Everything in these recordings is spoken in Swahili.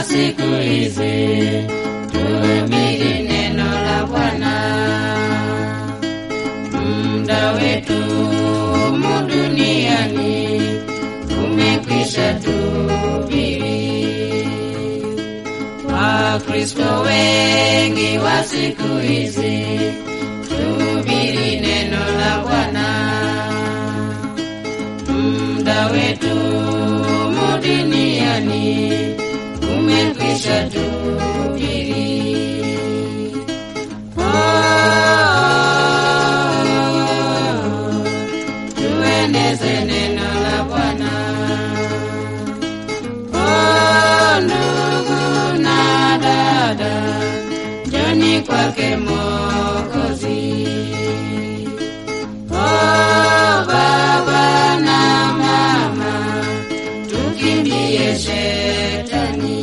siku hizi tuhubiri neno la Bwana. Muda wetu humu duniani umekwisha tuhubiri. Wakristo wengi wa siku hizi tuhubiri neno la Bwana. Muda wetu humu duniani umekwisha tuhubiri. Oh, tueneze neno la Bwana. Oh, ndugu na dada, njoni kwake Mwokozi. Oh, baba na mama, tukimbie shetani.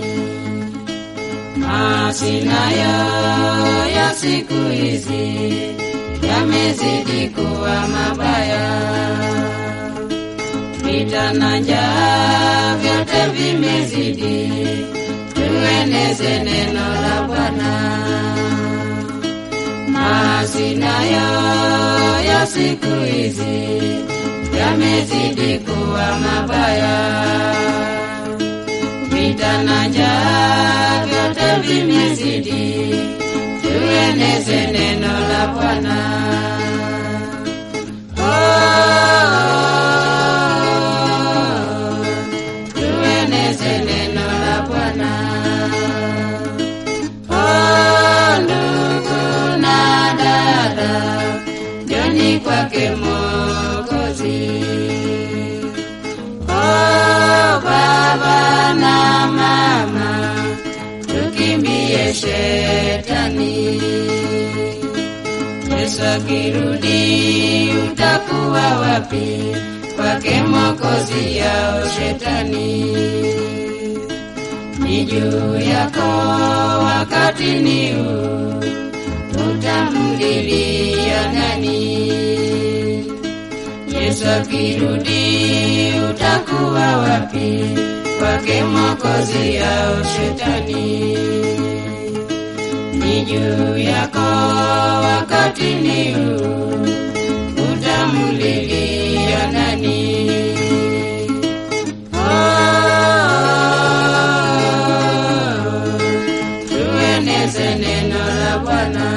Masinayo ya siku hizi yamezidi kuwa mabaya, vita na njaa vyote vimezidi. Tueneze neno la Bwana. Masinayo ya siku hizi yamezidi kuwa mabaya, vita na njaa vyote vimezidi. Tueneze neno la Bwana. Oh, tueneze neno la Bwana. Oh, ndugu na dada, njoni kwake Mwokozi. Oh, baba na mama, tukimbie shetani. Yesu akirudi utakuwa wapi? Kwake Mwokozi yao shetani ni juu yako wakati ni huu, utamlilia nani? Yesu akirudi utakuwa wapi? Kwake Mwokozi yao shetani ni juu yako wakati ni huu, utamlilia nani? Oh, tueneze neno la Bwana.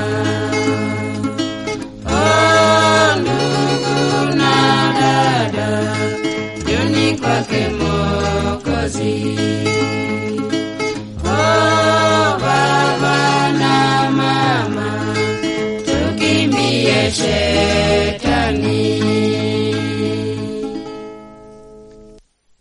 Oh, ndugu na dada, njoni kwake Mwokozi. Oh, baba na mama, tukimbie shetani.